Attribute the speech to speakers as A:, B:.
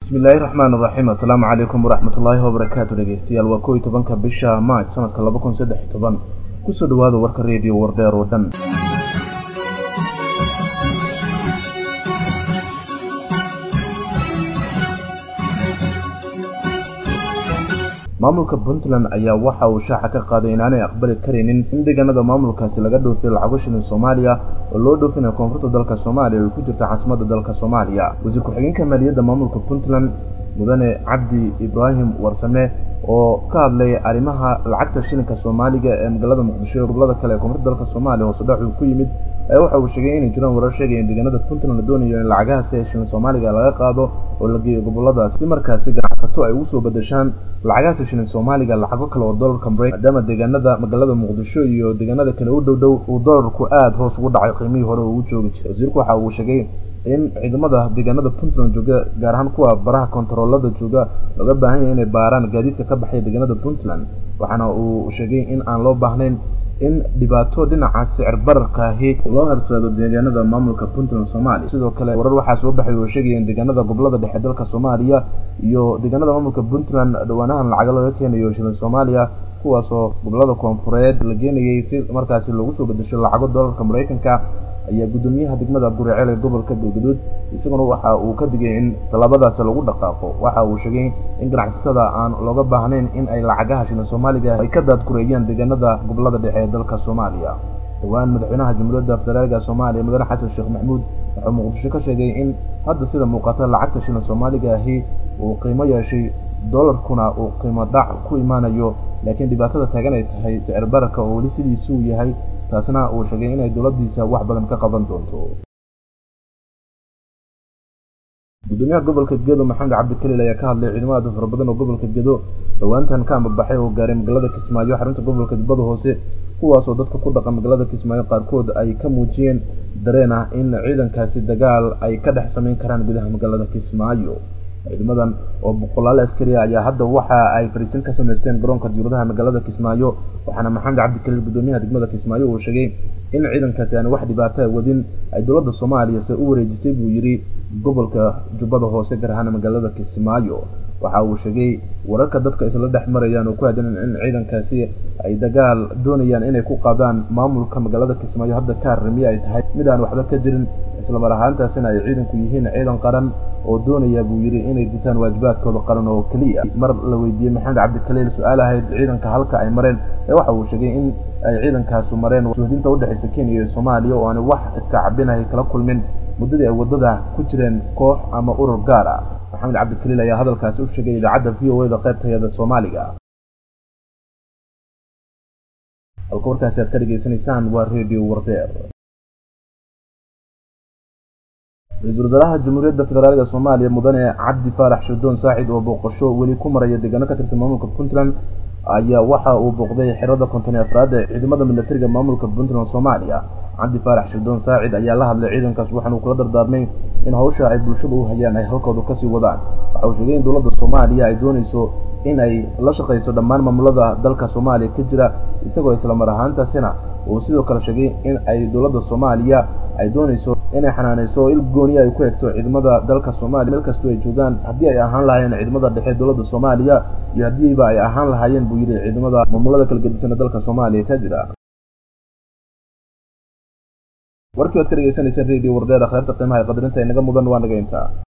A: bismillaahi raxmaan raxiim assalaamu calaykum waraxmatullaahi wabarakaatu dhegeystayaal waa kow iyo tobanka bisha maaj sanadka laba kun saddex iyo toban kusoo dhawaada warka reediyo wardheer oo dhan maamulka puntland ayaa waxa uu shaaca ka qaaday inaanay aqbali karaynin in deegaanada maamulkaasi laga dhoofiyo lacago shilin soomaaliya oo loo dhoofinayo koonfurta dalka soomaaliya oo ku jirta caasimadda dalka soomaaliya wasiir ku-xigeenka maaliyadda maamulka puntland mudane cabdi ibraahim warsame oo ka hadlay arrimaha lacagta shilinka soomaaliga ee magaalada muqdisho ee gobolada kale ee koonfurta dalka soomaaliya hoose dhac uu ku yimid ayaa waxa uu sheegay inay jiraan warar sheegaya in deegaanada puntland la doonayo in lacagahaasi ee shilin soomaaliga laga qaado oo la geeyo goboladaas si markaasi ganacsato ay ugu soo bedeshaan lacagahaasi shilin soomaaliga lacago kale oo dollarka maraykan maadaama deegaanada magaalada muqdisho iyo deegaanada kale u dhow dhow uu dollarku aada hoos ugu dhacay qiimihii hore uu joogi jiray wasiirku waxa uu sheegay in ciidamada deegaanada puntland jooga gaar ahaan kuwa baraha kontaroolada jooga looga baahan yahay inay baaraan gaadiidka ka baxaya deegaanada puntland waxaana uu sheegay in aan loo baahnayn in dhibaato dhinaca sicir bararka ahi loo horseedo deegaanada maamulka puntland soomaaliya sidoo kale warar waxaa soo baxay oo sheegaya in deegaanada gobolada dhexe dalka soomaaliya iyo deegaanada maamulka puntland dhawaanahan lacaga laga keenayo shilin soomaaliya kuwaasoo gobolada koonfureed la geenayay si markaasi loogu soo bedesho lacago dollarka maraykanka ayaa guddoomiyaha degmada guriceel ee gobolka galgaduud isaguna waxa uu ka digay in tallaabadaasi lagu dhaqaaqo waxa uu sheegay in ganacsatada aan looga baahnayn in ay lacagaha shilin soomaaliga ay ka daadgureeyaan deegaanada gobolada dhexe ee dalka soomaaliya dhowaan madaxweynaha jamhuuriyadda federaalka soomaaliya mudane xasan sheekh maxamuud wuxuu muqdisho ka sheegay in hadda sida muuqata lacagta shilin soomaaliga ahi uu qiimo yeeshay dollarkuna uu qiimo dhac ku imaanayo laakiin dhibaatada taagan ay tahay sicir bararka oo weli sidiisuu yahay taasna uu sheegay inay dowladdiisa wax badan ka qaban doonto gudoomiyaha gobolka gedo maxamed cabdikaliil ayaa ka hadlay ciidamo aad u fara badan oo gobolka gedo dhowaantan ka ambabaxay oo gaaray magaalada kismaayo xarunta gobolka jubbada hoose kuwaasoo dadka ku dhaqan magaalada kismaayo qaarkood ay ka muujiyeen dareen ah in ciidankaasi dagaal ay ka dhex samayn karaan gudaha magaalada kismaayo ciidamadan oo boqolaal askariya ayaa hadda waxa ay fariisin ka samaysteen garoonka diuradaha magaalada kismaayo waxaana maxamed cabdikaliil gudoomiyaha degmada kismaayo uu sheegay in ciidankaasi aan wax dhibaato wadin ay dowladda soomaaliya se u wareejisay buu yidhi gobolka jubbada hoose gaar ahaan magaalada kismaayo waxa uu sheegay wararka dadka isla dhex marayaan oo ku aadan in ciidankaasi ay dagaal doonayaan inay ku qaadaan maamulka magaalada kismaayo hadda ka harrimiye ay tahay mid aan waxba ka jirin islamar ahaantaasina ay ciidanku yihiin ciidan qaran oo doonaya buu yidhi inay gutaan waajibaadkooda qaran oo keliya mar la weydiiyey maxamed cabdikaliil su-aal ahayd ciidanka halka ay mareen ee waxa uu sheegay in ay ciidankaasu mareen suhdinta udhexaysa kenya iyo soomaaliya oo aan wax iska cabinahay kala kulmin muddadii ay waddada ku jireen koox ama urur gaar ah maxamed cabdikaliil ayaa hadalkaasi u sheegay idaacadda v o e da qaybtayada soomaaliga halka warkaasi aad ka dhegaysanaysaan waa redio wardeer ra-iisul wasaaraha jamhuuriyadda federaalka soomaaliya mudane cabdi faarax shirdoon saacid oo booqasho weli ku maraya deegaano ka tirsan maamulka puntland ayaa waxa uu booqday xerada konton iyo afraad ee ciidamada milatariga maamulka puntland soomaaliya cabdi faarax shirdoon saacid ayaa la hadlay ciidankaas waxaana uu kula dardaarmay in hawsha ay bulshada u hayaan ay halkooda kasii wadaan waxa uu sheegay in dowladda soomaaliya ay doonayso in ay la shaqayso dhammaan maamulada dalka soomaaliya ka jira isagoo islamar ahaantaasina uu sidoo kale sheegay in ay dowladda soomaaliya ay doonayso inay xanaanayso il gooniya ay ku egto ciidamada dalka soomaaliya meel kastoo ay joogaan haddii ay ahaan lahaayeen ciidamada dhexe dowladda soomaaliya iyo haddiiba ay ahaan lahaayeen buu yidhi ciidamada maamulada kala gedisana dalka soomaaliya ka jira warkii oad ka dhegaysanayseen radio wardheer akhyaarta qiimaha ee qadarinta inaga mudan waa naga intaa